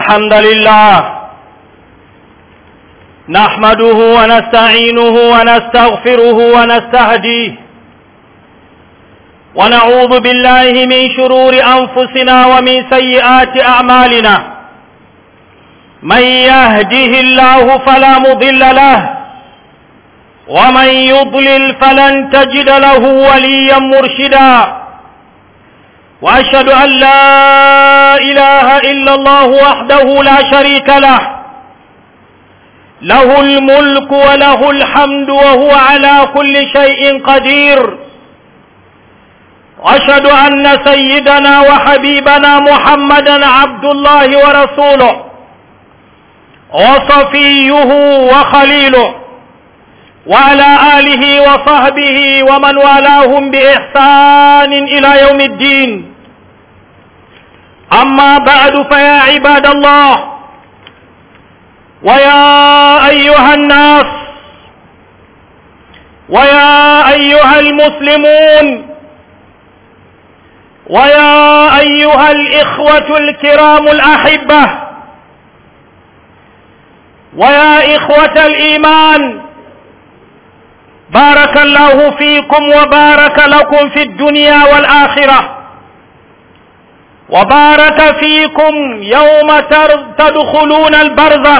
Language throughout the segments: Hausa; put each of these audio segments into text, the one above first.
الحمد لله نحمده ونستعينه ونستغفره ونستهديه ونعوذ بالله من شرور أنفسنا ومن سيئات أعمالنا من يهده الله فلا مضل له ومن يضلل فلن تجد له وليا مرشدا وأشهد أن لا إله إلا الله وحده لا شريك له له الملك وله الحمد وهو على كل شيء قدير وأشهد أن سيدنا وحبيبنا محمدا عبد الله ورسوله وصفيه وخليله وعلى آله وصحبه ومن والاهم بإحسان إلى يوم الدين أما بعد فيا عباد الله ويا أيها الناس ويا أيها المسلمون ويا أيها الإخوة الكرام الأحبة ويا إخوة الإيمان بارك الله فيكم وبارك لكم في الدنيا والآخرة وبارك فيكم يوم تدخلون البرزخ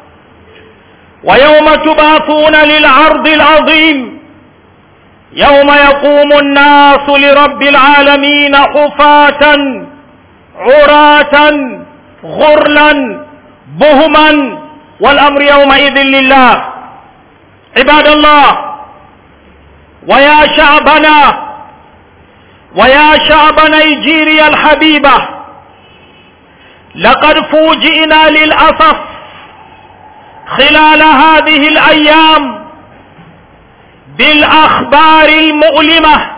ويوم تبعثون للعرض العظيم يوم يقوم الناس لرب العالمين حفاة عراة غرلا بهما والأمر يومئذ لله عباد الله ويا شعبنا ويا شعب نيجيريا الحبيبة لقد فوجئنا للأسف خلال هذه الأيام بالأخبار المؤلمة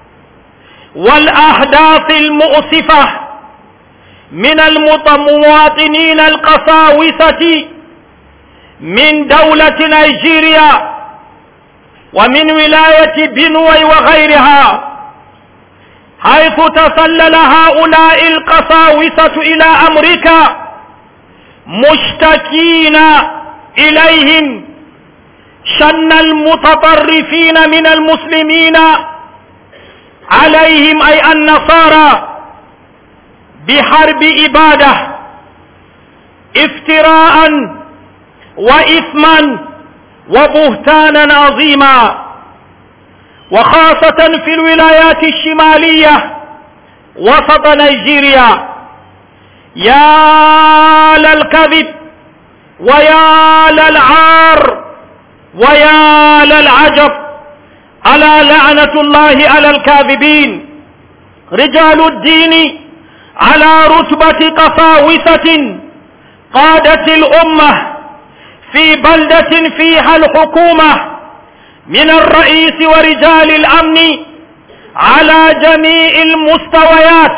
والأحداث المؤسفة من المواطنين القساوسة من دولة نيجيريا ومن ولاية بنوي وغيرها حيث تسلل هؤلاء القساوسة إلى أمريكا مشتكين إليهم شن المتطرفين من المسلمين عليهم أي النصارى بحرب إبادة افتراء وإثما وبهتانا عظيما وخاصة في الولايات الشمالية وسط نيجيريا يا للكذب ويا للعار ويا للعجب ألا لعنة الله على الكاذبين رجال الدين على رتبة قساوسة قادت الأمة في بلدة فيها الحكومة من الرئيس ورجال الأمن على جميع المستويات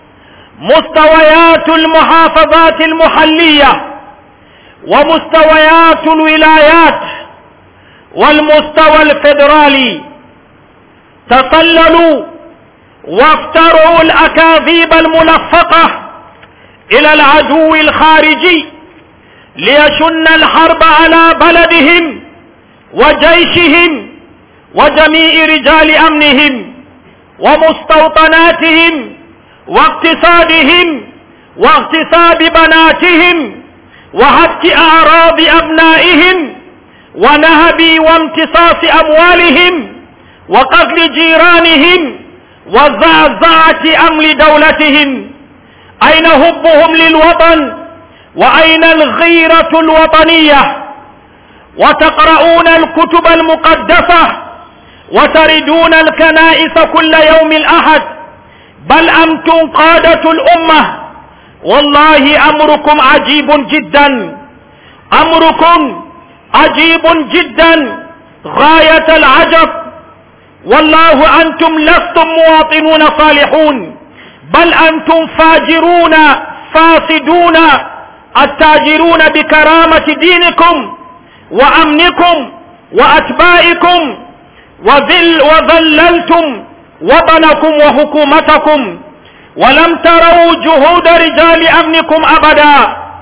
مستويات المحافظات المحلية ومستويات الولايات والمستوى الفيدرالي تسللوا وافتروا الأكاذيب الملفقة إلى العدو الخارجي ليشن الحرب على بلدهم وجيشهم وجميع رجال أمنهم ومستوطناتهم واقتصادهم واغتصاب بناتهم وهتك أعراض أبنائهم ونهب وامتصاص أموالهم وقتل جيرانهم وزعزعة أمن دولتهم أين هبهم للوطن وأين الغيرة الوطنية وتقرؤون الكتب المقدسة وتردون الكنائس كل يوم الأحد بل أنتم قادة الأمة والله أمركم عجيب جدا أمركم عجيب جدا غاية العجب والله أنتم لستم مواطنون صالحون بل أنتم فاجرون فاسدون التاجرون بكرامة دينكم وأمنكم وأتباعكم وذل وذللتم وطنكم وحكومتكم ولم تروا جهود رجال أمنكم أبدا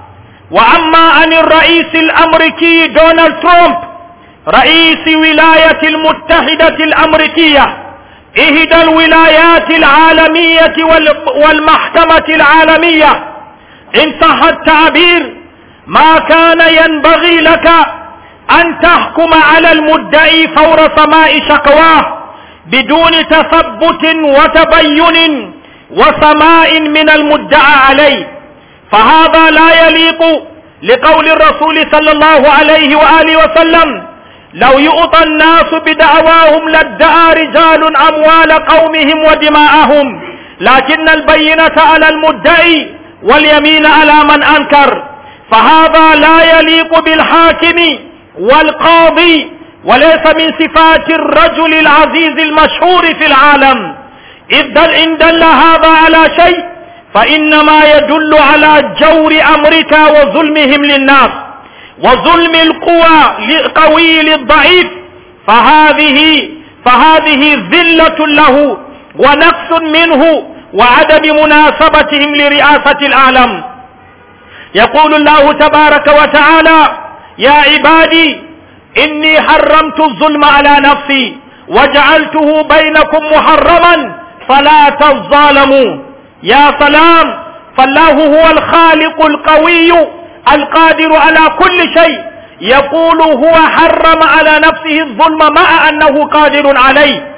وأما عن الرئيس الأمريكي دونالد ترامب رئيس ولاية المتحدة الأمريكية إحدى الولايات العالمية والمحكمة العالمية إن صح التعبير ما كان ينبغي لك أن تحكم على المدعي فور سماء شكواه بدون تثبت وتبين وسماء من المدعى عليه فهذا لا يليق لقول الرسول صلى الله عليه وآله وسلم لو يؤطى الناس بدعواهم لادعى رجال أموال قومهم ودماءهم لكن البينة على المدعي واليمين على من أنكر فهذا لا يليق بالحاكم والقاضي وليس من صفات الرجل العزيز المشهور في العالم إذ دل إن دل هذا على شيء فإنما يدل على جور أمريكا وظلمهم للناس وظلم القوى للقوي للضعيف فهذه فهذه ذلة له ونقص منه وعدم مناسبتهم لرئاسة العالم يقول الله تبارك وتعالى يا عبادي إني حرمت الظلم على نفسي وجعلته بينكم محرما فلا تظالموا يا سلام فالله هو الخالق القوي القادر على كل شيء يقول هو حرم على نفسه الظلم مع أنه قادر عليه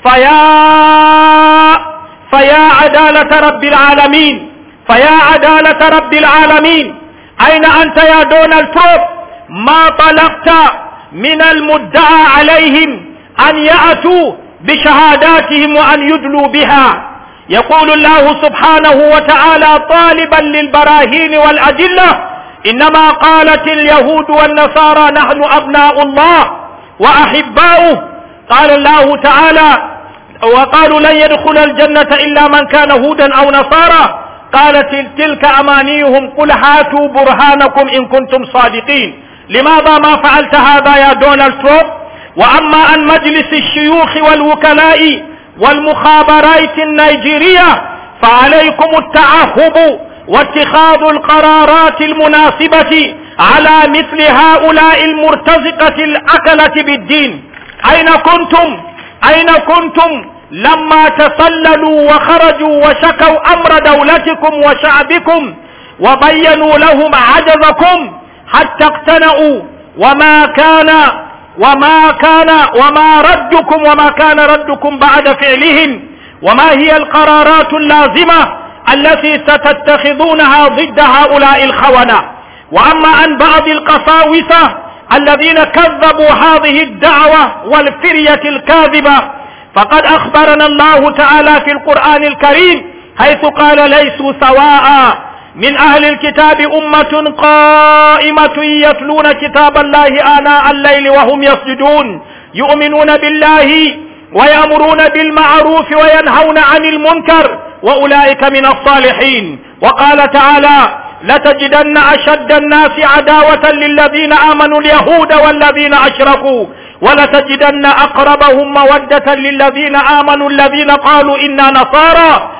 فيا فيا عدالة رب العالمين فيا عدالة رب العالمين أين أنت يا دونالد ترامب ما طلبت من المدعى عليهم أن يأتوا بشهاداتهم وأن يدلوا بها يقول الله سبحانه وتعالى طالبا للبراهين والأدلة إنما قالت اليهود والنصارى نحن أبناء الله وأحباؤه قال الله تعالى وقالوا لن يدخل الجنة إلا من كان هودا أو نصارى قالت تلك أمانيهم قل هاتوا برهانكم إن كنتم صادقين لماذا ما فعلت هذا يا دونالد ترامب وأما عن مجلس الشيوخ والوكلاء والمخابرات النيجيرية فعليكم التعهب واتخاذ القرارات المناسبة على مثل هؤلاء المرتزقة الأكلة بالدين أين كنتم أين كنتم لما تسللوا وخرجوا وشكوا أمر دولتكم وشعبكم وبينوا لهم عجزكم حتى اقتنعوا وما كان وما كان وما ردكم وما كان ردكم بعد فعلهم وما هي القرارات اللازمة التي ستتخذونها ضد هؤلاء الخونة وأما عن بعض القساوسة الذين كذبوا هذه الدعوة والفرية الكاذبة فقد أخبرنا الله تعالى في القرآن الكريم حيث قال ليسوا سواء من أهل الكتاب أمة قائمة يتلون كتاب الله آناء الليل وهم يسجدون يؤمنون بالله ويأمرون بالمعروف وينهون عن المنكر وأولئك من الصالحين وقال تعالى لتجدن أشد الناس عداوة للذين آمنوا اليهود والذين أشركوا ولتجدن أقربهم مودة للذين آمنوا الذين قالوا إنا نصارى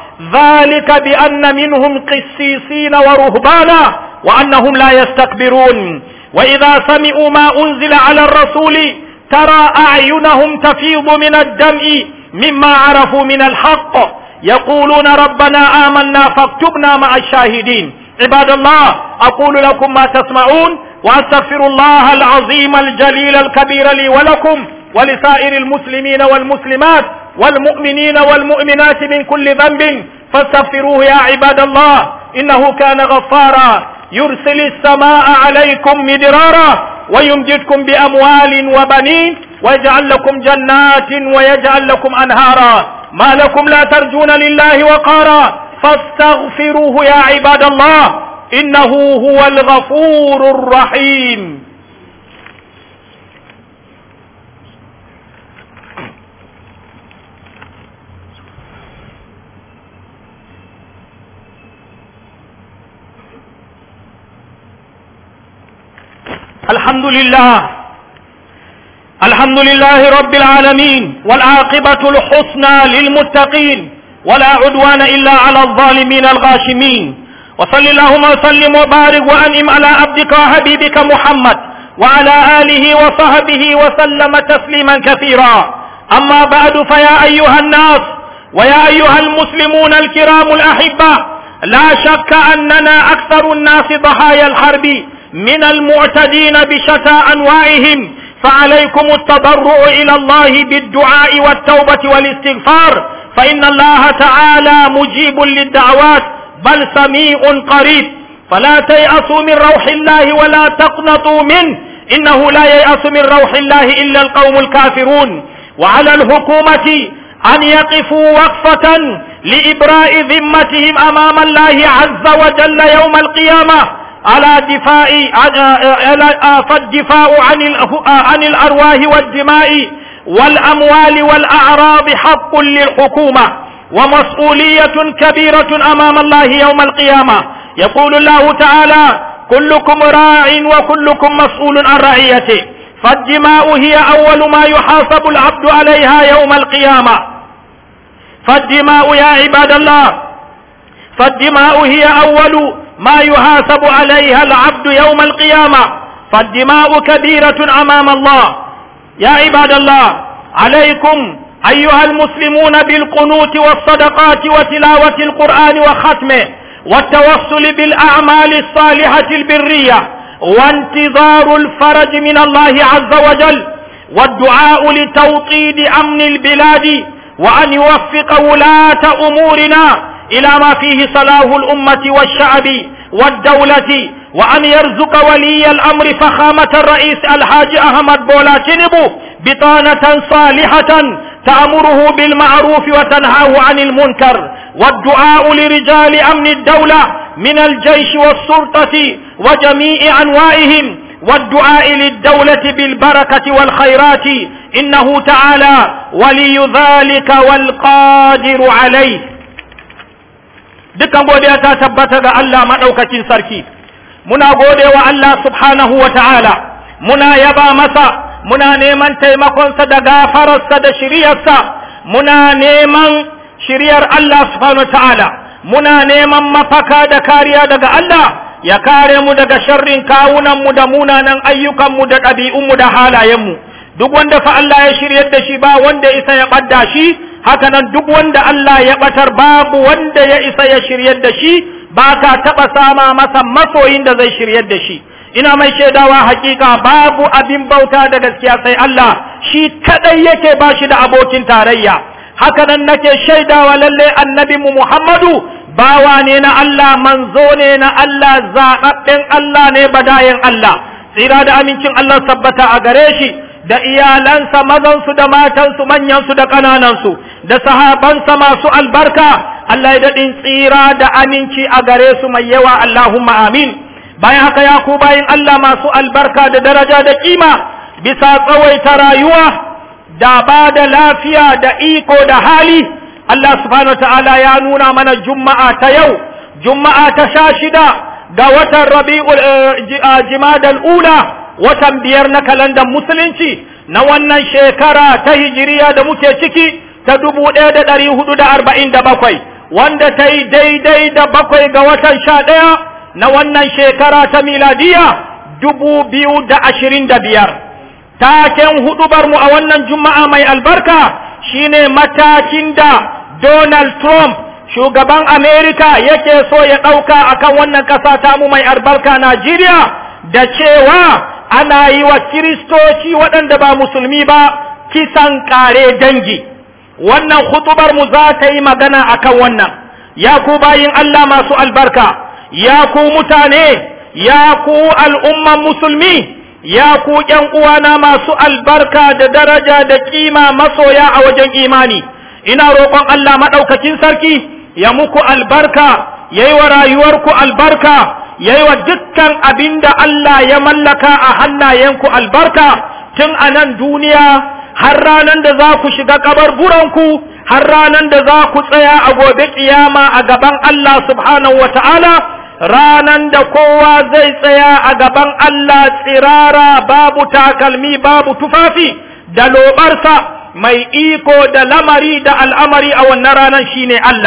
ذلك بأن منهم قسيسين ورهبانا وأنهم لا يستكبرون وإذا سمعوا ما أنزل على الرسول ترى أعينهم تفيض من الدمع مما عرفوا من الحق يقولون ربنا آمنا فاكتبنا مع الشاهدين عباد الله أقول لكم ما تسمعون وأستغفر الله العظيم الجليل الكبير لي ولكم ولسائر المسلمين والمسلمات والمؤمنين والمؤمنات من كل ذنب فاستغفروه يا عباد الله إنه كان غفارا يرسل السماء عليكم مدرارا ويمجدكم بأموال وبنين ويجعل لكم جنات ويجعل لكم أنهارا ما لكم لا ترجون لله وقارا فاستغفروه يا عباد الله إنه هو الغفور الرحيم الحمد لله الحمد لله رب العالمين والعاقبة الحسنى للمتقين ولا عدوان إلا على الظالمين الغاشمين وصل اللهم وسلم وبارك وأنعم على عبدك وحبيبك محمد وعلى آله وصحبه وسلم تسليما كثيرا أما بعد فيا أيها الناس ويا أيها المسلمون الكرام الأحبة لا شك أننا أكثر الناس ضحايا الحرب من المعتدين بشتى أنواعهم فعليكم التضرع إلى الله بالدعاء والتوبة والاستغفار فإن الله تعالى مجيب للدعوات بل سميع قريب فلا تيأسوا من روح الله ولا تقنطوا منه إنه لا ييأس من روح الله إلا القوم الكافرون وعلى الحكومة أن يقفوا وقفة لإبراء ذمتهم أمام الله عز وجل يوم القيامة على دفاع فالدفاع عن عن الأرواح والدماء والأموال والأعراض حق للحكومة ومسؤولية كبيرة أمام الله يوم القيامة يقول الله تعالى كلكم راع وكلكم مسؤول عن رعيته فالدماء هي أول ما يحاسب العبد عليها يوم القيامة فالدماء يا عباد الله فالدماء هي أول ما يحاسب عليها العبد يوم القيامة فالدماء كبيرة أمام الله يا عباد الله عليكم أيها المسلمون بالقنوت والصدقات وتلاوة القرآن وختمه والتوصل بالأعمال الصالحة البرية وانتظار الفرج من الله عز وجل والدعاء لتوطيد أمن البلاد وأن يوفق ولاة أمورنا إلى ما فيه صلاح الأمة والشعب والدولة وأن يرزق ولي الأمر فخامة الرئيس الحاج أحمد بولا تنبو بطانة صالحة تأمره بالمعروف وتنهاه عن المنكر والدعاء لرجال أمن الدولة من الجيش والسلطة وجميع أنواعهم والدعاء للدولة بالبركة والخيرات إنه تعالى ولي ذلك والقادر عليه dukkan godiya ta tabbata ga Allah maɗaukakin sarki muna gode wa Allah subhanahu wa ta'ala muna yaba masa muna neman taimakonsa da gafararsa da shiryarsa muna neman shiryar Allah subhanahu wa ta'ala muna neman mafaka da kariya daga Allah ya kare mu daga sharrin kawunanmu da munanan ayyukanmu da ɗabi'unmu da halayenmu duk wanda fa Allah ya shiryar da shi ba wanda isa ya ɓadda shi haka nan duk wanda Allah ya ɓatar babu wanda ya isa ya shiryar da shi ba ka taɓa sama masa masoyin da zai shiryar da shi ina mai shaidawa hakika babu abin bauta da gaskiya sai Allah shi kadai yake ba shi da abokin tarayya haka nan nake shaidawa lalle annabi mu Muhammadu bawa ne na Allah manzo ne na Allah zaɓaɓɓen Allah ne badayen Allah tsira da amincin Allah tabbata a gare shi da iyalansa mazansu da matansu manyansu da ƙananansu da sahabansa masu albarka Allah ya daɗin tsira da aminci a gare su mai yawa Allahumma amin bayan haka ya ku bayin Allah masu albarka da daraja da kima bisa tsawaita rayuwa da ba da lafiya da iko da hali Allah subhanahu wa ta'ala ya nuna mana juma'a ta yau juma'a ta sha shida ga watan rabi'ul jimadal ula watan biyar na kalandar musulunci na wannan shekara ta hijiriya da muke ciki ta dubu ɗaya da ɗari hudu da arba'in da bakwai wanda ta yi daidai da bakwai ga watan sha ɗaya na wannan shekara ta miladiya dubu biyu da ashirin da biyar taken hudubar mu a wannan juma'a mai albarka shine matakin da donald trump shugaban amerika yake so ya ɗauka akan wannan ƙasa tamu mai albarka najeriya da cewa ana yi wa kiristoci waɗanda ba musulmi ba kisan ƙare dangi wannan hutubar mu za ta yi magana akan wannan ya ku bayin Allah masu albarka ya ku mutane ya ku al'umman musulmi ya ku ’yan uwana masu albarka da daraja da kima masoya a wajen imani ina roƙon Allah maɗaukakin sarki ya muku albarka ya yi wa rayuwarku albarka ya yi wa dukkan abin da Allah ya mallaka a hannayenku albarka tun a nan duniya har ranar da za ku shiga kabarburanku har ranar da za ku tsaya a gobe kiyama a gaban Allah subhanahu wa ta'ala ranar da kowa zai tsaya a gaban Allah tsirara babu takalmi babu tufafi da lobarsa mai iko da lamari da al'amari a wannan ranar shine Allah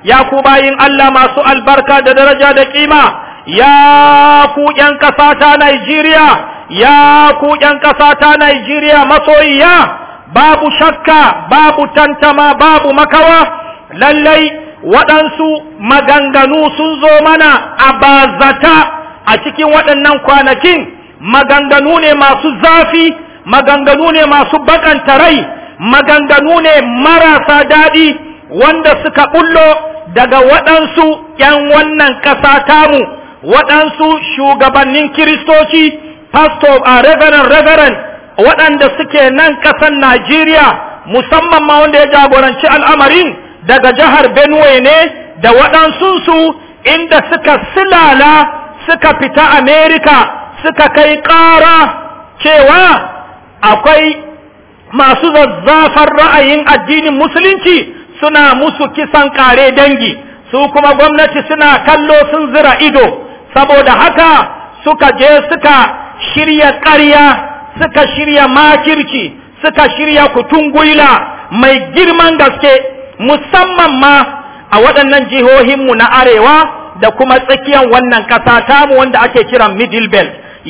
ya ku bayin Allah masu albarka da daraja da kima ya ku ƴan ƙasa ta Najeriya ya ku ƴan ƙasa ta Najeriya masoyiya babu shakka babu tantama babu makawa lallai waɗansu maganganu sun zo mana a bazata a cikin waɗannan kwanakin maganganu ne masu zafi maganganu ne masu bakanta rai maganganu ne marasa daɗi wanda suka bullo daga waɗansu ‘yan wannan ƙasa tamu waɗansu shugabannin kiristoci pastor a reverend reverend waɗanda suke nan ƙasar Najeriya musamman ma wanda ya jagoranci al'amarin daga jihar Benue ne da waɗansunsu inda suka silala suka fita Amerika suka kai ƙara cewa akwai masu zazzafar ra'ayin addinin musulunci suna musu kisan kare dangi su kuma gwamnati suna kallo sun zira ido saboda haka suka je suka shirya ƙarya suka shirya makirci suka shirya kutungwila mai girman gaske musamman ma a waɗannan jihohinmu na arewa da kuma tsakiyar wannan ƙasa tamu wanda ake kiran middle belt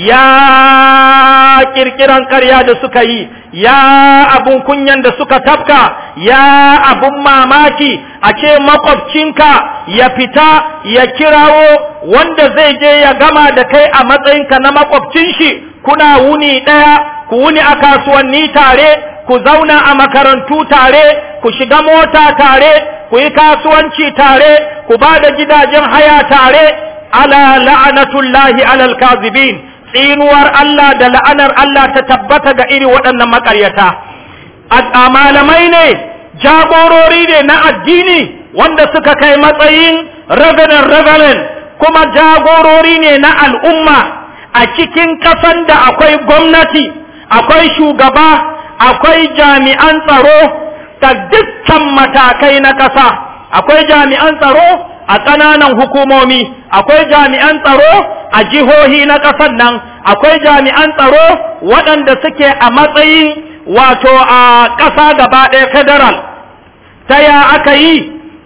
ya kirkiran ƙarya da suka yi ya abun kunyan da suka tafka ya abun mamaki a ce makwabcinka ya fita ya kirawo wanda zai je ya gama da kai a matsayinka na makwabcin shi kuna wuni ɗaya ku wuni a kasuwanni tare ku zauna a makarantu tare ku shiga mota tare ku yi kasuwanci tare ku ba da gidajen haya tare ala la'anatullahi alal kazibin tsinuwar Allah da la'anar Allah ta tabbata ga iri waɗannan makaryata a malamai ne jagorori ne na addini wanda suka kai matsayin reverend reverend kuma jagorori ne na al'umma a cikin ƙasan da akwai gwamnati akwai shugaba akwai jami'an tsaro ta dukkan matakai na ƙasa akwai jami'an tsaro a ƙananan hukumomi akwai jami'an tsaro a jihohi na ƙasar nan akwai jami'an tsaro waɗanda suke a matsayin wato a ƙasa gaba ɗaya federal ta ya aka yi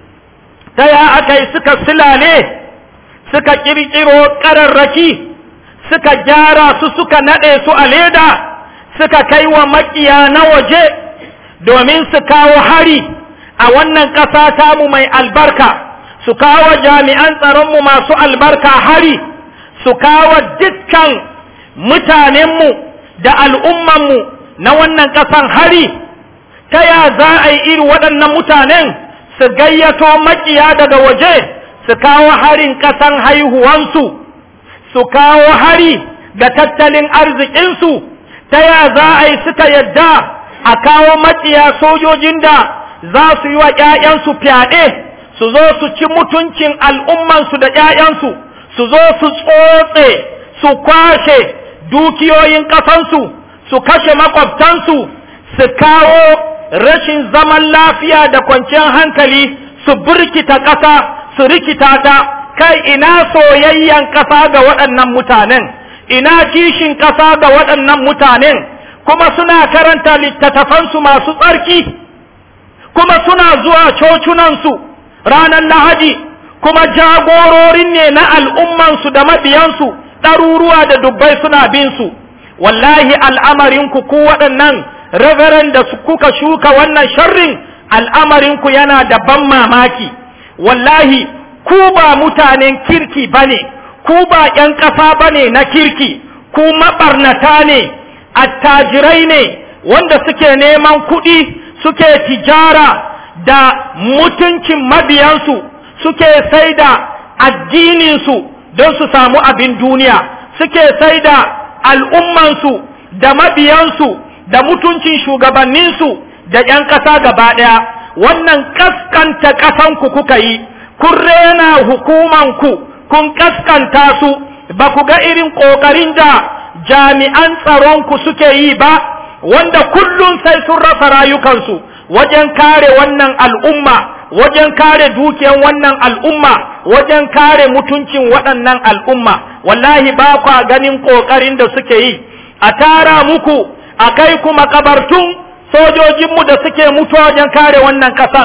ta ya aka yi suka silale suka ƙirƙiro ƙararraki suka gyara su suka naɗe su a leda suka kai wa maƙiya na waje domin su kawo hari a wannan ƙasa tamu mai albarka su kawo jami'an tsaronmu masu albarka hari su kawo dukkan mutanenmu da al'ummanmu na wannan ƙasan hari ta ya za a yi iri waɗannan mutanen su gayyato makiya daga waje su kawo harin ƙasan haihuwansu su kawo hari da tattalin arzikinsu ta ya za a yi suka yadda a kawo makiya sojojin da za su yi wa ‘ya'yansu fyaɗe su zo su ci mutuncin al'ummansu da ‘ya'yansu su zo su tsotse su kwashe dukiyoyin ƙasansu su kashe makwabtansu su kawo rashin zaman lafiya da kwanciyar hankali su birkita ƙasa su rikita ta kai ina soyayyan ƙasa ga waɗannan mutanen ina kishin ƙasa ga waɗannan mutanen kuma suna karanta littattafansu masu tsarki kuma suna zuwa cocunansu ranar lahadi kuma jagororin ne na al'ummansu da mabiyansu ɗaruruwa da dubbai suna bin su wallahi al'amarinku ku waɗannan reverend da kuka shuka wannan sharrin al'amarinku yana da ban mamaki wallahi ku ba mutanen kirki ba ne ku ba ‘yan ƙasa ba ne na kirki ku maɓarnata ne attajirai ne wanda suke neman kuɗi suke tijara da mutuncin mabiyansu suke sai da addininsu don su samu abin duniya suke sai da al'ummansu da mabiyansu da mutuncin shugabanninsu da ‘yan ƙasa gaba ɗaya wannan ƙasƙanta ƙasanku kuka yi kun rena hukumanku kun ƙasƙanta su ba ku ga irin ƙoƙarin da jami'an tsaronku suke yi ba wanda kullum sai sun rasa rayukansu wajen kare wannan al'umma wajen kare dukiyan wannan al'umma wajen kare mutuncin waɗannan al'umma wallahi ba kwa ganin ƙoƙarin da suke yi a tara muku a kai ku makabartun sojojinmu da suke mutuwa wajen kare wannan ƙasan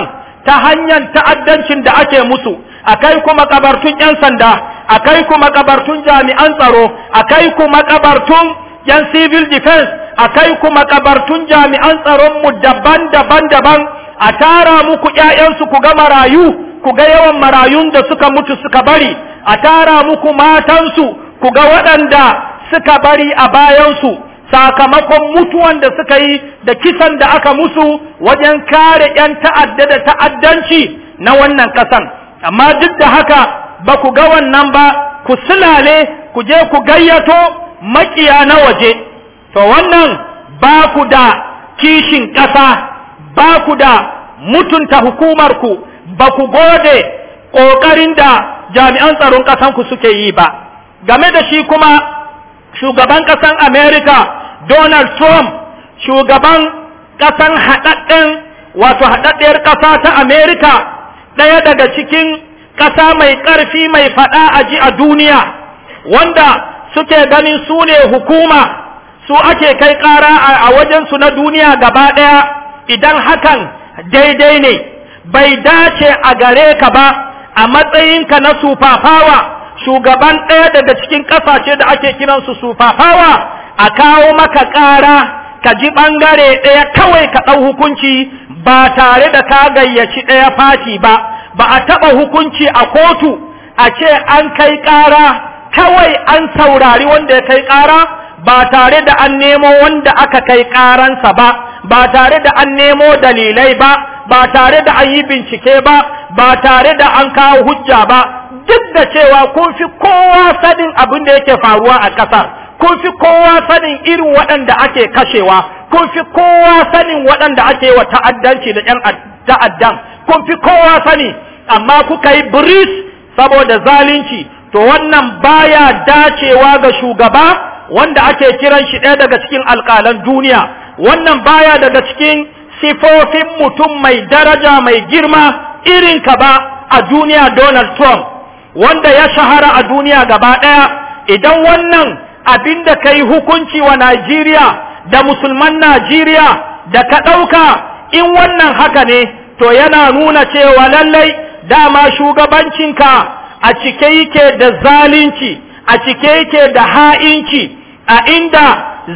ta hanyar ta'addancin da ake musu akai kuma kabartun 'yan sanda akai kuma kabartun jami'an tsaro akai kuma kabartun 'yan civil defense akai kuma kabartun jami'an tsaron mu daban-daban daban a tara muku ƴaƴansu ku ga marayu ku ga yawan marayun da suka mutu suka bari a tara muku matansu ku ga waɗanda suka bari a bayansu sakamakon mutuwan da suka yi da kisan da aka musu wajen kare 'yan ta'adda da ta'addanci na wannan ƙasan amma duk da haka ba ku ga wannan ba ku sulale ku je ku gayyato makiya na waje to wannan ba ku da kishin ƙasa ba ku da mutunta hukumarku ba ku gode ƙoƙarin da jami'an tsaron ƙasanku suke yi ba game da shi kuma shugaban ƙasan america donald trump shugaban ƙasan haɗaɗɗen wato haɗaɗɗiyar ƙasa ta america ɗaya daga cikin ƙasa mai ƙarfi mai faɗa a ji a duniya wanda suke ganin su ne hukuma su ake kai ƙara a wajensu na duniya gaba ɗaya idan hakan daidai ne bai dace a gare ka ba a matsayinka na sufafawa shugaban ɗaya daga cikin ƙasashe da ake kiransu sufafawa a kawo maka ƙara ka ji ɓangare ɗaya kawai ka ɗau hukunci ba tare da ka gayyaci ɗaya fati ba ba a taɓa hukunci a kotu a ce an kai ƙara kawai an saurari wanda ya kai ƙara ba tare da an nemo wanda aka kai ƙaransa ba ba tare da an nemo dalilai ba ba tare da an yi bincike ba ba tare da an kawo hujja ba duk da cewa kun fi kowa sanin abin da yake faruwa a ƙasar kun fi kowa sanin irin waɗanda ake kashewa kun fi kowa sanin waɗanda ake wa ta'addanci da ƴan ta'addan kun fi kowa sani amma kuka yi biris saboda zalunci to wannan baya dacewa ga shugaba wanda ake kiran shi ɗaya daga cikin alƙalan duniya wannan baya daga cikin sifofin mutum mai daraja mai girma irin ka ba a duniya Donald Trump wanda ya shahara a duniya gaba ɗaya idan wannan abin da ka yi hukunci wa Najeriya da musulman Najeriya da ka ɗauka in wannan haka ne to yana nuna cewa lallai dama shugabancinka a cike yake da zalunci a cike yake da ha'inci a inda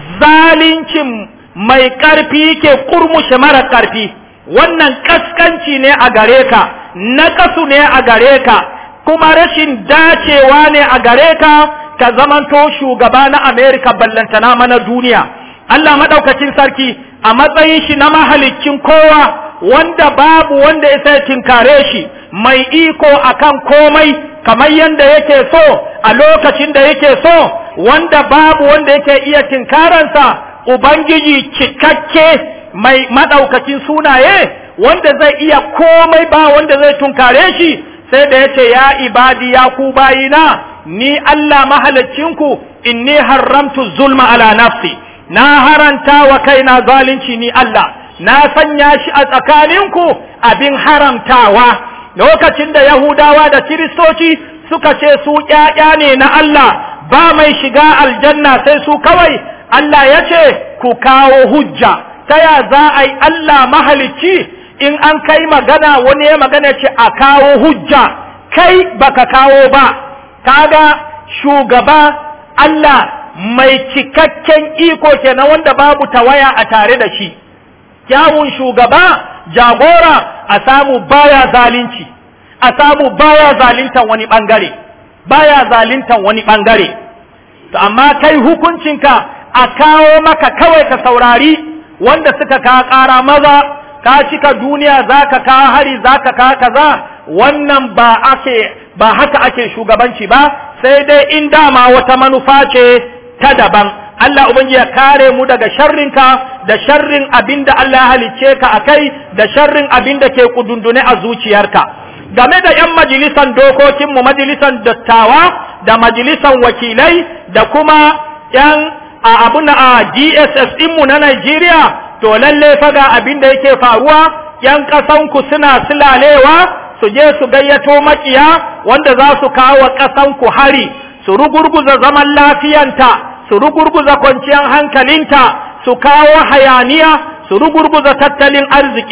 zalincin mai ƙarfi yake kurmushe mara ƙarfi wannan kaskanci ne a gare ka naƙasu ne a gare ka kuma rashin dacewa ne a gare ka ka zamanto shugaba na Amerika ballantana mana duniya Allah maɗaukacin sarki a matsayin shi na mahalicin kowa wanda babu wanda ya sai tinkare shi mai iko akan komai kamar yadda yake so a lokacin da yake so wanda babu wanda yake iya tinkaransa ubangiji cikakke mai maɗaukacin sunaye wanda zai iya komai ba wanda zai tunkare shi sai da ya ce ya ibadi ya ku bayina ni Allah mahalicinku inni haramtu zulma ala nafsi na haranta wa kaina zalunci ni Allah na sanya shi a tsakaninku abin haramtawa lokacin da Yahudawa da Kiristoci suka ce su ƴaƴa ne na Allah ba mai shiga aljanna sai su kawai Allah ya ce ku kawo hujja ta ya za a yi Allah mahalicci in an kai magana wani ya magana ce a kawo hujja kai baka kawo ba kaga shugaba Allah mai cikakken iko kenan wanda babu tawaya a tare da shi kyawun shugaba jagora a samu baya zalunci a samu baya zaluntan wani bangare baya zaluntan wani bangare to amma kai hukuncinka a kawo maka kawai ka saurari wanda suka ka ƙara maza ka cika duniya zaka ka hari zaka ka kaza wannan ba ake ba haka ake shugabanci ba sai dai in dama wata manufa ce ta daban Allah ubangi ya kare mu daga sharrinka da sharrin abinda Allah ya halicce ka akai da sharrin abinda ke kudundune a zuciyarka game da yan majalisan dokokin mu majalisan dattawa da majalisan wakilai da kuma yan a abuna a DSS din mu na Najeriya to lalle faga abinda yake faruwa yan kasan ku suna silalewa su je su gayyato makiya wanda za su kawo kasan ku hari su rugurguza zaman lafiyanta su rugurguza kwanciyar hankalinta su kawo hayaniya su rugurguza tattalin arziki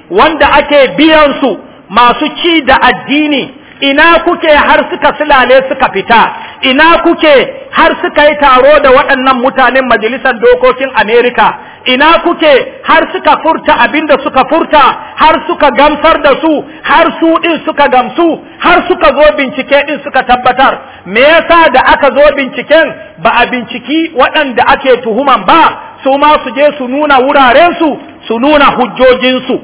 wanda ake biyan su masu ci da addini ina kuke har suka silale suka fita ina kuke har suka yi taro da waɗannan mutanen majalisar dokokin Amerika ina kuke har suka furta abin da suka furta har suka gamsar da su har su ɗin suka gamsu har suka zo bincike ɗin suka tabbatar me yasa da aka zo binciken ba a binciki waɗanda ake tuhuman ba su ma su je su nuna wurarensu su nuna hujjojinsu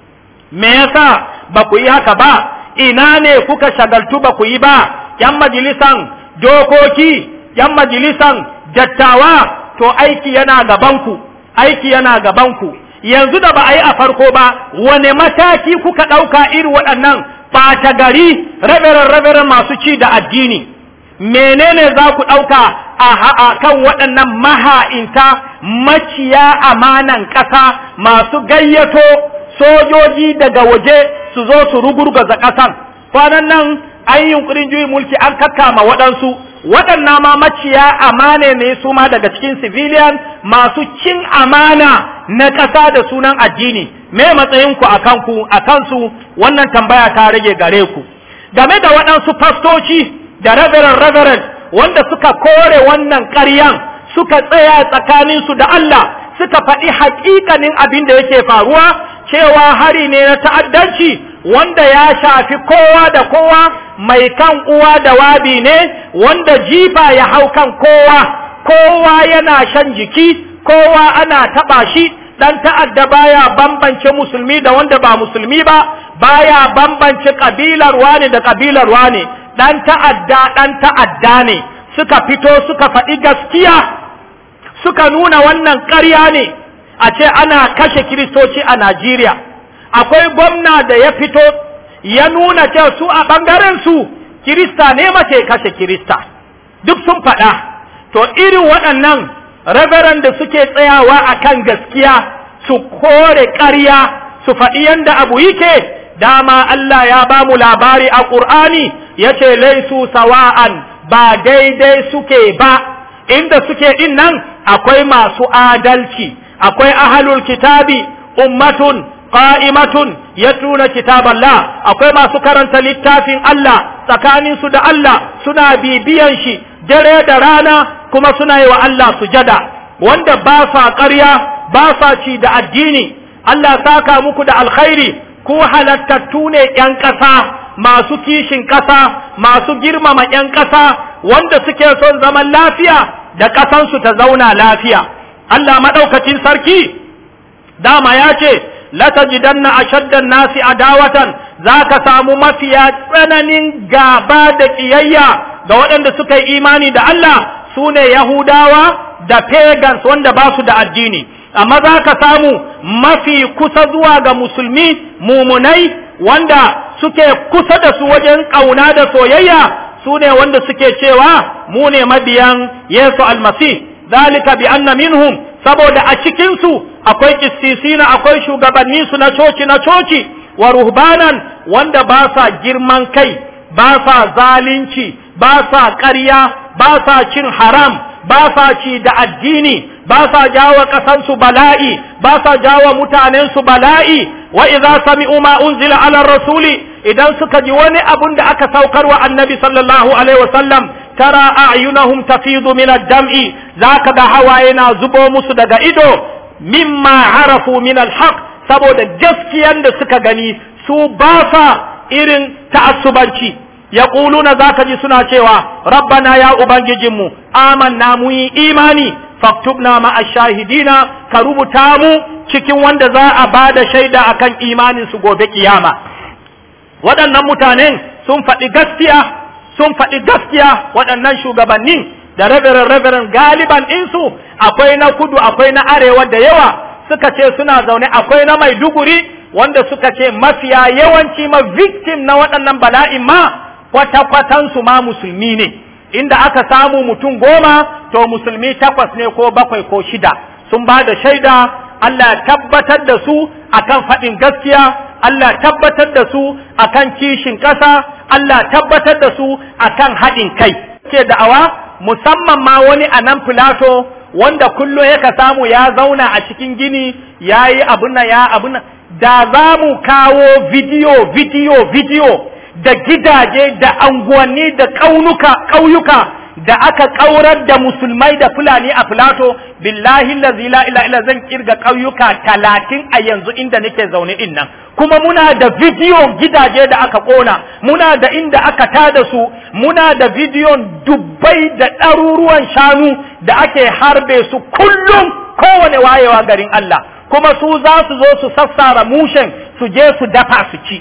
me yasa ba ku yi haka ba ina ne kuka shagaltu ba ku yi ba yan majalisan dokoki yan majalisan dattawa to aiki yana gabanku aiki yana gabanku yanzu da ba a yi a farko ba wane mataki kuka ɗauka irin waɗannan ɓata gari raberan raberan masu ci da addini menene za ku ɗauka a kan waɗannan maha'inta maciya amanan ƙasa masu gayyato sojoji daga waje su zo su rugurgaza ƙasan kwanan nan an yi yunkurin juyin mulki an kakkama waɗansu waɗannan ma maciya amane ne su ma daga cikin civilian masu cin amana na ƙasa da sunan addini me matsayinku a kanku a kansu wannan tambaya ta rage gare ku game da waɗansu fastoci da reverend reverend wanda suka kore wannan ƙaryan suka tsaya tsakaninsu da Allah suka faɗi haƙiƙanin abin da yake faruwa cewa hari ne na ta'addanci wanda ya shafi kowa da kowa mai kan uwa da wabi ne wanda jifa ya hau kan kowa kowa yana shan jiki kowa ana taɓa shi dan ta'adda baya bambance musulmi da wanda ba musulmi ba baya bambance kabilar wani da kabilar wani dan ta'adda dan ta'adda ne suka fito suka faɗi gaskiya suka nuna wannan ƙarya ne a ce ana kashe kiristoci a Najeriya akwai gwamna da ya fito ya nuna ce su a ɓangaren su kirista ne mace kashe kirista duk sun faɗa to irin waɗannan rabaran da suke tsayawa a kan gaskiya su kore ƙarya su faɗi yadda abu yake dama Allah ya ba mu labari a ƙur'ani ya ce laisu sawa'an ba daidai suke ba inda suke ɗin nan akwai masu adalci akwai ahalul kitabi ummatun qa'imatun yatluna kitaballah akwai masu karanta littafin Allah tsakanin su da Allah suna bibiyan shi dare da rana kuma suna yi wa Allah sujada wanda ba sa ƙarya ba sa ci da addini Allah saka muku da alkhairi ku halattattu ne ƴan ƙasa masu kishin ƙasa masu girmama ƴan ƙasa wanda suke son zaman lafiya da ƙasansu ta zauna lafiya Allah maɗaukacin sarki dama ya ce latajidanna ashaddan nasi adawatan zaka samu mafiya tsananin gaba da kiyayya ga waɗanda suka yi imani da Allah sune Yahudawa da pagans wanda ba su da addini amma zaka samu mafi kusa zuwa ga musulmi mumunai wanda suke kusa da su wajen ƙauna da soyayya sune wanda suke cewa mu ne mabiyan Yesu almasih zalika bi anna minhum saboda a cikinsu akwai kistisina akwai shugabanni su na coci na coci wa ruhbanan wanda ba sa girman kai ba sa zalunci ba sa ƙarya ba sa cin haram ba sa ci da addini ba sa jawo ƙasansu bala'i ba sa jawo mutanensu bala'i wa idza sami'u ma unzila ala rasuli idan suka ji wani abun da aka saukar wa annabi sallallahu alaihi wasallam tara a'yunahum tafidu min ad-dam'i zaka ga hawaye na zubo musu daga ido mimma arafu min al-haq saboda gaskiyan da suka gani su ba sa irin ta'assubanci yaquluna zaka ji suna cewa rabbana ya ubangijinmu amanna mu yi imani faktubna ma ashahidina ka rubuta mu cikin wanda za a bada shaida akan imanin su gobe kiyama waɗannan mutanen sun faɗi gaskiya sun faɗi gaskiya waɗannan shugabannin da rabirin rabirin galiban insu akwai na kudu akwai na arewa da yawa suka ce suna zaune akwai na maiduguri wanda suka ce mafiya yawanci ma victim na waɗannan bala'in ma kwata-kwatansu ma musulmi ne inda aka samu mutum goma to musulmi takwas ne ko bakwai ko shida sun ba da shaida Allah tabbatar da su akan faɗin gaskiya Allah tabbatar da su akan kishin ƙasa Allah tabbatar da su akan haɗin kai ke da'awa musamman ma wani a nan filato wanda kullum yaka samu ya zauna a cikin gini ya yi abun nan ya abun nan da za mu kawo bidiyo bidiyo bidiyo da gidaje da anguwanni da ƙaunuka ƙauyuka da aka ƙaurar da musulmai da fulani a filato billahi lazi la ila ila zan kirga ƙauyuka talatin a yanzu inda nake zaune in nan kuma muna da bidiyo gidaje da aka ƙona muna da inda aka tada su muna da bidiyon dubbai da ɗaruruwan shanu da ake harbe su kullum kowane wayewa garin Allah kuma su za su zo su sassara mushen su je su dafa su ci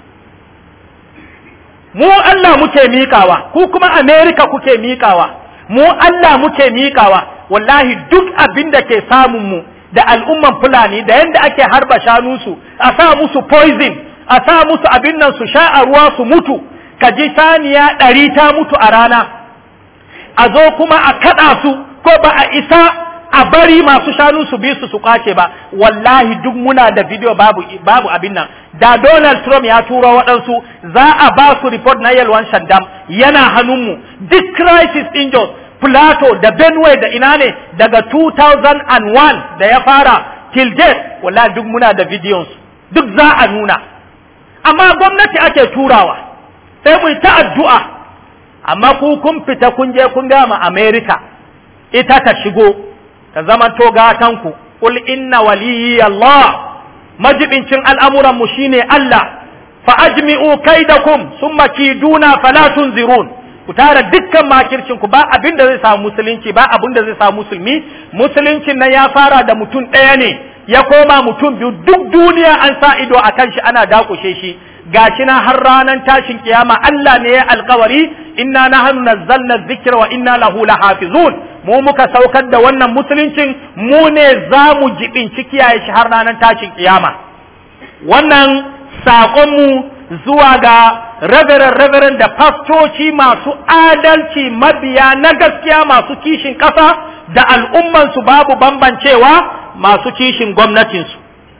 mu Allah muke miƙawa ku kuma Amerika kuke miƙawa mu Allah muke miƙawa wallahi duk abin da ke samun mu da al'umman fulani da yadda ake harba shanunsu a sa musu poison a sa musu abin nan su sha a ruwa su mutu ka ji saniya ɗari ta mutu a rana a zo kuma a kaɗa su ko ba a isa a bari masu shanu su bi su su kwace ba wallahi duk muna da video babu babu abin nan da Donald Trump ya turo waɗansu za a ba su report na yalwan shandam yana hannunmu duk crisis in Jos Plateau da Benue da ina ne daga 2001 da ya fara till date wallahi duk muna da videos duk za a nuna amma gwamnati ake turawa sai mu ta addu'a amma ku kun fita kun je kun gama America ita ta shigo ta zama to gatanku qul inna waliyyi Allah majibincin al'amuran mu shine Allah fa ajmi'u kaidakum summa kiduna fala tunzirun ku tara dukkan makircin ku ba abin da zai samu musulunci ba abin da zai samu musulmi musuluncin nan ya fara da mutum ɗaya ne ya koma mutum biyu duk duniya an sa ido a kan shi ana dakushe shi gashi na har ranar tashin kiyama Allah ne ya alkawari inna nahnu nazzalna dhikra wa inna lahu lahafizun mu muka saukar da wannan musuluncin mu ne za mu jibinci kiyaye shi har ranar tashin kiyama wannan saƙonmu zuwa ga rabirin rabirin da fastoci masu adalci mabiya na gaskiya masu kishin ƙasa da al'ummansu babu bambancewa masu kishin gwamnatinsu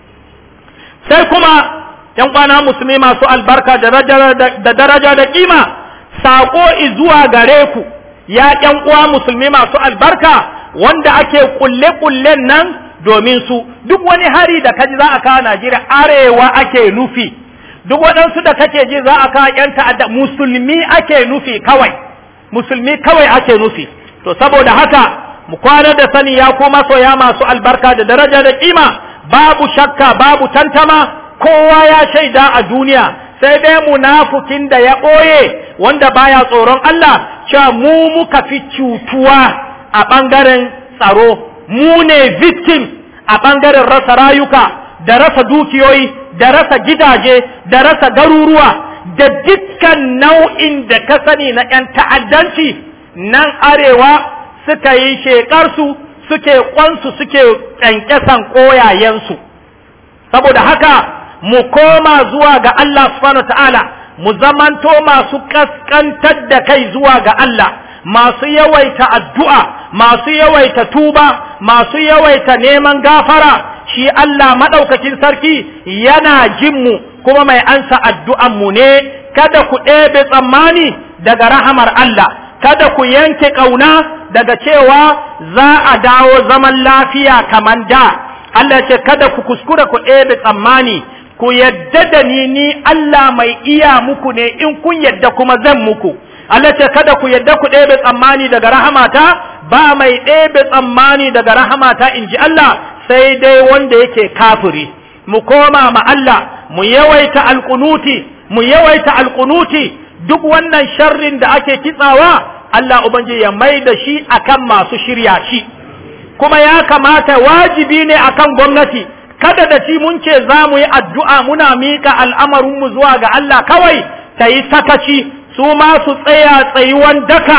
sai kuma ‘yan kwana musulmi masu albarka da daraja da kima saƙo zuwa gare ku ya ƴan uwa musulmi masu albarka wanda ake kulle-kullen nan domin su duk wani hari da kaji za a kawo Najeriya arewa ake nufi duk waɗansu da kake ji za a kawo ƴan ta'adda musulmi ake nufi kawai musulmi kawai ake nufi to saboda haka mu kwana da sani ya ko masoya masu albarka da daraja da kima babu shakka babu tantama kowa ya shaida a duniya sai dai munafukin da ya ɓoye wanda baya tsoron Allah cewa mu muka fi cutuwa a ɓangaren tsaro mu ne victim a ɓangaren rasa rayuka da rasa dukiyoyi da rasa gidaje da rasa garuruwa da dukkan nau'in da ka sani na 'yan ta'addanci nan arewa suka yi shekarsu suke kwansu suke ƙyanƙyasan ƙoyayensu saboda haka mu koma zuwa ga Allah subhanahu ta'ala mu zamanto masu kaskantar da kai zuwa ga Allah masu yawaita addu'a masu yawaita tuba masu yawaita neman gafara shi Allah maɗaukakin sarki yana jin mu kuma mai ansa addu'an mu ne kada ku ɗebe tsammani daga rahamar Allah kada ku yanke ƙauna daga cewa za a dawo zaman lafiya kamar da Allah ce kada ku kuskura ku ɗebe tsammani ku yadda da ni ni Allah mai iya muku ne in kun yadda kuma zan muku Allah ce kada ku yadda ku ɗebe tsammani daga rahamata ba mai ɗebe tsammani daga rahamata in ji Allah sai dai wanda yake kafiri mu koma ma Allah mu yawaita alƙunuti mu yawaita alƙunuti duk wannan sharrin da ake kitsawa Allah ubangiji ya mai da shi akan masu shirya shi kuma ya kamata wajibi ne akan gwamnati kada da shi mun ce za mu yi addu'a muna miƙa al'amarinmu zuwa ga Allah kawai ta yi sakaci su ma su tsaya tsayuwan daka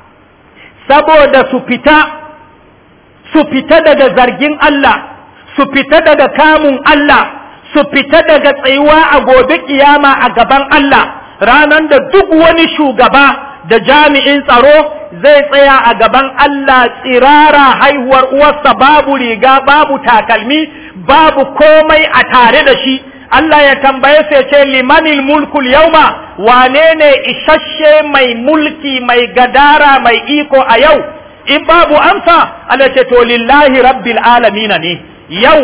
saboda su fita su fita daga zargin Allah su fita daga kamun Allah su fita daga tsayuwa a gobe kiyama a gaban Allah ranar da duk wani shugaba da jami'in tsaro zai tsaya a gaban Allah tsirara haihuwar uwarsa babu riga babu takalmi babu komai a tare da shi Allah ya tambaye sai ce limanil mulkul yauma wane ne isasshe mai mulki mai gadara mai iko a yau in babu amsa Allah ce to lillahi rabbil alamin ne yau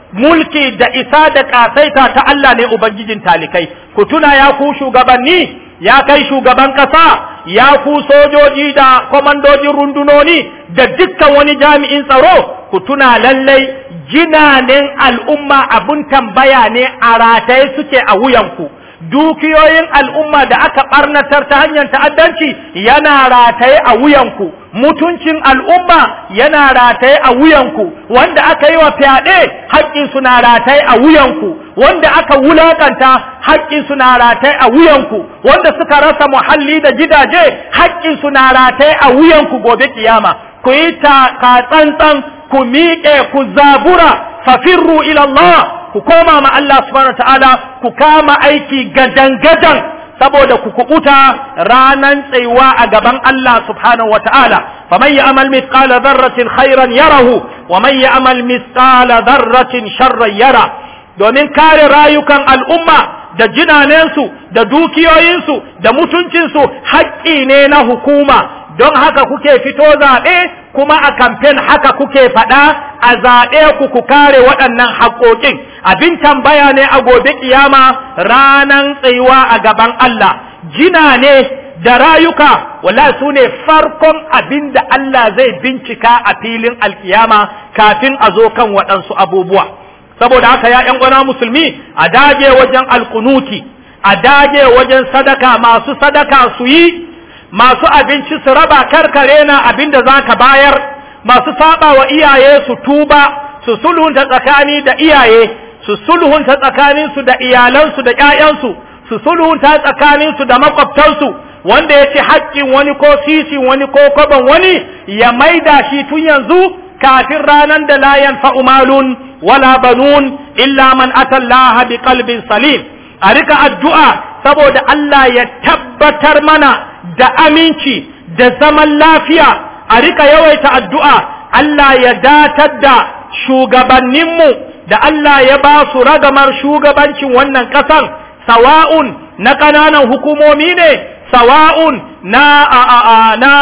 mulki da isa da ƙasaita ta Allah ne Ubangijin talikai, ku tuna ya ku shugabanni, ya kai shugaban ƙasa, ya ku sojoji da kwamandojin rundunoni da dukkan wani jami'in tsaro, ku tuna lallai jinanen al'umma abun tambaya ne a rataye suke a wuyanku. dukiyoyin al'umma da aka ɓarnatar ta hanyar ta'addanci yana rataye a wuyanku mutuncin al'umma yana rataye a wuyanku wanda aka yi wa fyaɗe haƙƙinsu na rataye a wuyanku wanda aka wulaƙanta haƙƙinsu na rataye a wuyanku wanda suka rasa muhalli da gidaje haƙƙinsu na rataye a wuyanku gobe kiyama ku yi ta tsantsan ku miƙe ku zabura fafirru ila Allah ku koma ma Allah subhanahu ta'ala ku kama aiki gadan-gadan saboda ku kubuta ranan tsayuwa a gaban Allah subhanahu wata'ala faman ya'mal mithqala dharratin khairan yarahu wa man ya'mal mithqala dharratin sharran yara domin kare rayukan al'umma da jinanensu da dukiyoyinsu da mutuncinsu haƙƙi ne na hukuma don haka kuke fito zaɓe kuma a kamfen haka kuke faɗa a zaɓe ku ku kare waɗannan haƙoƙin abin tambaya ne a gobe kiyama ranan tsayuwa a gaban Allah jina ne da rayuka wala su ne farkon abin da Allah zai bincika a filin alkiyama kafin a zo kan waɗansu abubuwa saboda haka ya ƴan uwana musulmi a dage wajen alkunuti a dage wajen sadaka masu sadaka su yi masu abinci su raba karkare na abin da za ka bayar masu saba wa iyaye su tuba su sulhunta tsakani da iyaye su sulhunta tsakaninsu da iyalansu da ƴaƴansu su sulhunta tsakaninsu da makwabtansu wanda ya ci haƙƙin wani ko sisin wani ko kwaban wani ya maida shi tun yanzu kafin ranar da la yanfa'u malun wala banun illa man atallaha bi qalbin salim a rika addu'a saboda Allah ya tabbatar mana da aminci da zaman lafiya a rika yawaita addu'a Allah ya datar da shugabanninmu da Allah ya ba su ragamar shugabancin wannan ƙasan sawa'un na ƙananan hukumomi ne sawa'un na a a a na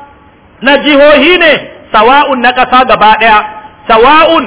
na jihohi ne sawa'un na ƙasa gaba ɗaya sawa'un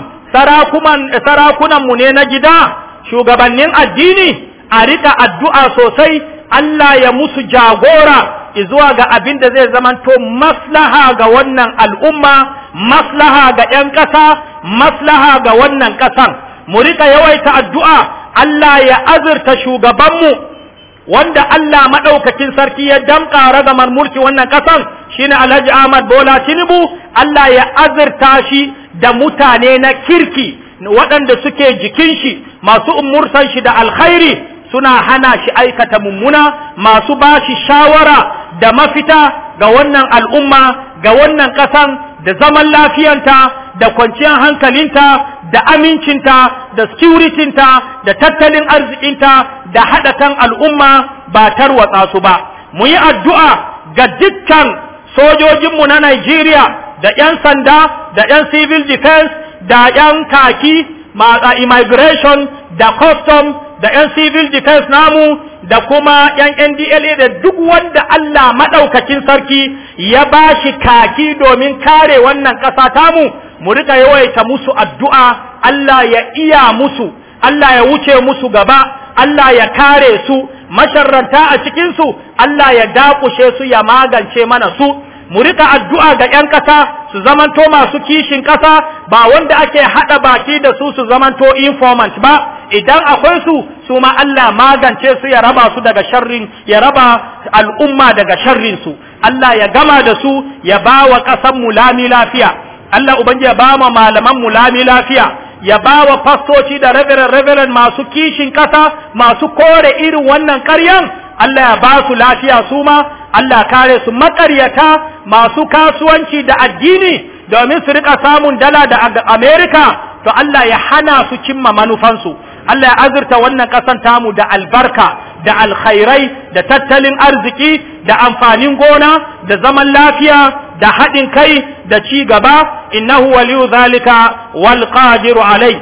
sarakunanmu ne na gida shugabannin addini a rika addu'a sosai Allah ya musu jagora zuwa ga abin da zai zamanto maslaha ga wannan al'umma maslaha ga ‘yan ƙasa maslaha ga wannan ƙasan mu rika yawaita addu'a Allah ya azurta shugabanmu wanda Allah maɗaukakin sarki ya damƙa ragamar mulki wannan ƙasan shine Alhaji Ahmad Bola Tinubu Allah ya azurta shi da mutane na kirki waɗanda suke jikin shi masu umurtan shi da alkhairi suna hana shi aikata mummuna masu ba shi shawara da mafita ga wannan al'umma ga wannan ƙasan da zaman lafiyanta da kwanciyar hankalinta da amincinta da securitinta da tattalin arzikinta da haɗa kan al'umma ba tarwatsa su ba mu yi addu'a ga dukkan sojojinmu na Najeriya da ‘yan sanda da ‘yan civil defense da ‘yan kaki immigration da custom da 'yan civil defense namu da kuma 'yan NDLA da duk wanda Allah maɗaukakin sarki ya ba shi kaki domin kare wannan ƙasa tamu mu rika yawaita musu addu'a Allah ya iya musu Allah ya wuce musu gaba Allah ya kare su masharranta a cikinsu Allah ya dakushe su ya magance mana su mu rika addu'a ga 'yan ƙasa su zamanto masu kishin ƙasa ba wanda ake haɗa baki da su su zamanto informant ba idan akwai su su ma Allah magance su ya raba su daga sharrin ya raba al'umma daga sharrin su Allah ya gama da su ya ba wa ƙasan mu lami lafiya Allah ubangiji ya ba wa malaman mu lami lafiya ya ba wa fastoci da reverend reverend masu kishin ƙasa masu kore irin wannan ƙaryan Allah ya ba su lafiya su ma Allah kare su makaryata masu kasuwanci da addini domin su rika samun dala da Amerika to Allah ya hana su cimma manufansu Allah ya azurta wannan ƙasan tamu da albarka da alkhairai da tattalin arziki da amfanin gona da zaman lafiya da haɗin kai da ci gaba innahu waliyu zalika wal qadiru alai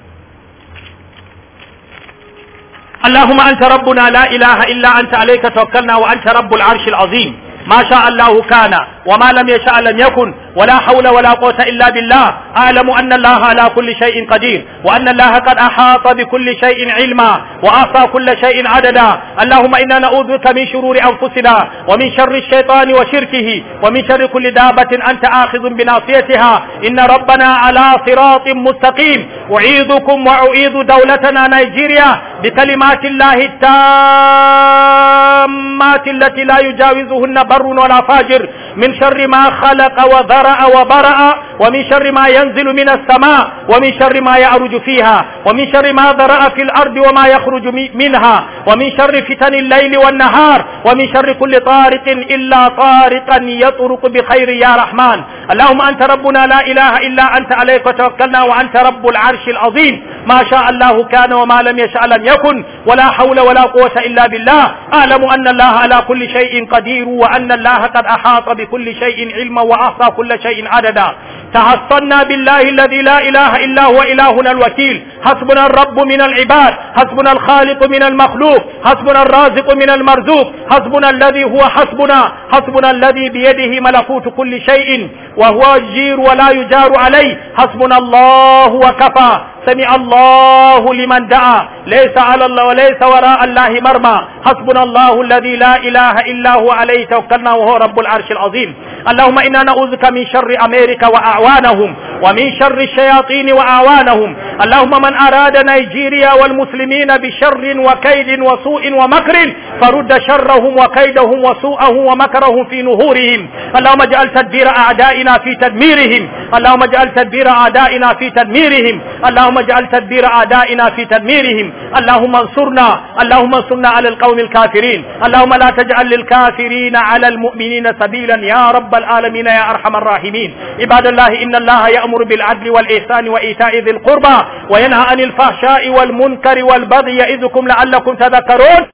اللهم أنت ربنا لا إله إلا أنت عليك توكلنا وأنت رب العرش العظيم ما شاء الله كان وما لم يشاء لم يكن ولا حول ولا قوة إلا بالله أعلم أن الله على كل شيء قدير وأن الله قد أحاط بكل شيء علما وأعطى كل شيء عددا اللهم إنا نعوذ بك من شرور أنفسنا ومن شر الشيطان وشركه ومن شر كل دابة أنت آخذ بناصيتها إن ربنا على صراط مستقيم أعيذكم وأعيذ دولتنا نيجيريا بكلمات الله التامات التي لا يجاوزهن بر ولا فاجر من شر ما خلق وذرأ وبرأ ومن شر ما ينزل من السماء ومن شر ما يعرج فيها ومن شر ما ذرأ في الأرض وما يخرج منها ومن شر فتن الليل والنهار ومن شر كل طارق إلا طارقا يطرق بخير يا رحمن اللهم أنت ربنا لا إله إلا أنت عليك وتوكلنا وأنت رب العرش العظيم ما شاء الله كان وما لم يشاء لم يكن ولا حول ولا قوة إلا بالله أعلم أن الله على كل شيء قدير وأن الله قد أحاط بكل شيء علما وأحصى كل شيء عددا تحصنا بالله الذي لا إله إلا هو إلهنا الوكيل حسبنا الرب من العباد حسبنا الخالق من المخلوق حسبنا الرازق من المرزوق حسبنا الذي هو حسبنا حسبنا الذي بيده ملكوت كل شيء وهو يجير ولا يجار عليه حسبنا الله وكفى سمع الله لمن دعا ليس على الله وليس وراء الله مرمى حسبنا الله الذي لا إله إلا هو عليه توكلنا وهو رب العرش العظيم اللهم إنا نعوذك من شر أمريكا وأعوانهم ومن شر الشياطين وأعوانهم اللهم من أراد نيجيريا والمسلمين بشر وكيد وسوء ومكر فرد شرهم وكيدهم وسوءهم ومكرهم في نهورهم اللهم اجعل تدبير أعدائنا في تدميرهم اللهم اجعل تدبير أعدائنا في تدميرهم اللهم اجعل تدبير أعدائنا في تدميرهم اللهم انصرنا اللهم انصرنا على القوم الكافرين اللهم لا تجعل للكافرين على المؤمنين سبيلا يا رب العالمين يا أرحم الراحمين عباد الله إن الله يأمر بالعدل والإحسان وإيتاء ذي القربى وينهى عن الفحشاء والمنكر والبغي يعظكم لعلكم تذكرون